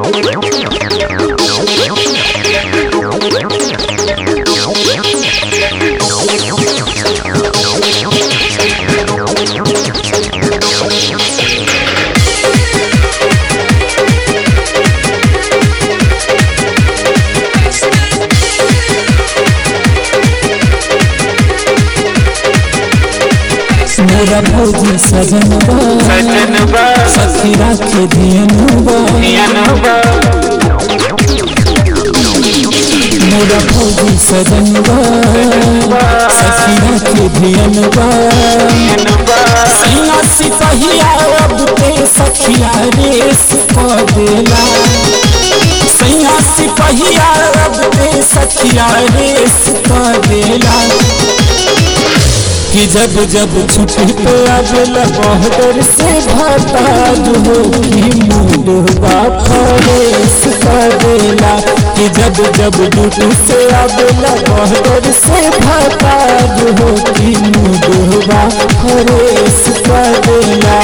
मेरा भौजी सजनबा सजनबा सखी राखे धियनबा धियनबा मेरा भौजी सजनबा सखी राखे धियनबा धियनबा सैया सिपहिया अब ते सखिया रेस क देला सैया सिपहिया अब ते सखिया रेस क देला कि जब जब छुट्टी पे आवेला बहदर से भाता हो कि मूडवा फरेस कर देला कि जब जब ड्यूटी से आवेला बहदर से भाता हो कि मूडवा फरेस कर देला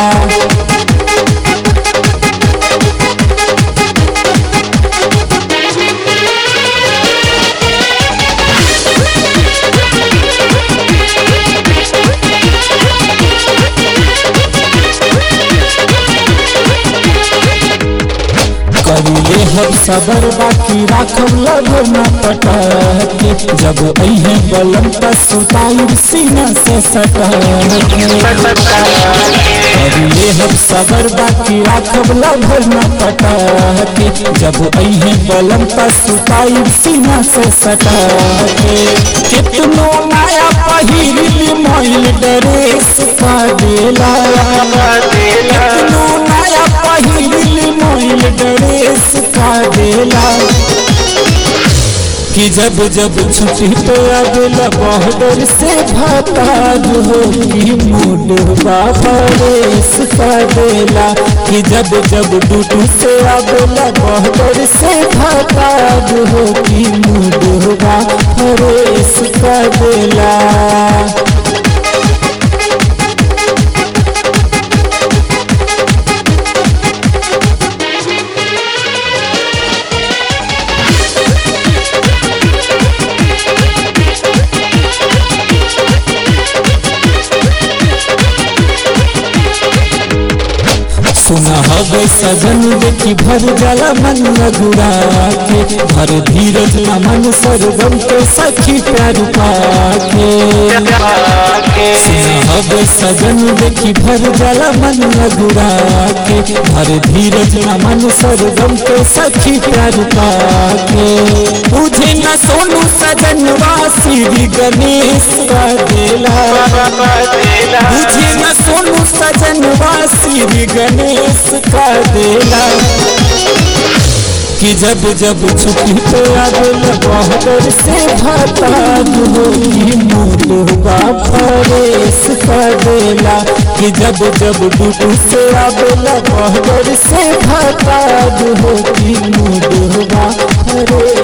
करिले हम सबर बाकी राखब लभ न पटके जब अहे बलम त सुताई सीना से सटके करिले हम सबर बाकी राखब लभ न पटके जब अहे बलम त सुताई सीना से सटके कितनो नया पहिरली मोइल ड्रेस का देला कितनो नया पहिरली मोइल ड्रेस का देला कि जब जब छुट्टी पे अगला बॉर्डर से भाता हो कि मूड बाबरेस का देला कि जब जब ड्यूटी से अगला बॉर्डर से भाता हो कि मूड बाबरेस का देला सुना हवे सजन देखी भर जाला मन लगुड़ा के भर धीरज न मन सरगम के सखी प्यार पाके सुना हवे सजन देखी भर जाला मन लगुड़ा के भर धीरज न मन सरगम के सखी प्यार पाके बुझे न सोनू सजन श्री गणेश का देला बुझे न सोनू सजन श्री गणेश का देला कि जब जब छुट्टी पे आवेला बहदर से भाता हो कि मूलवा फरेस का देला कि जब जब ड्यूटी से आवेला बहदर से भाता हो कि मूलवा फरेस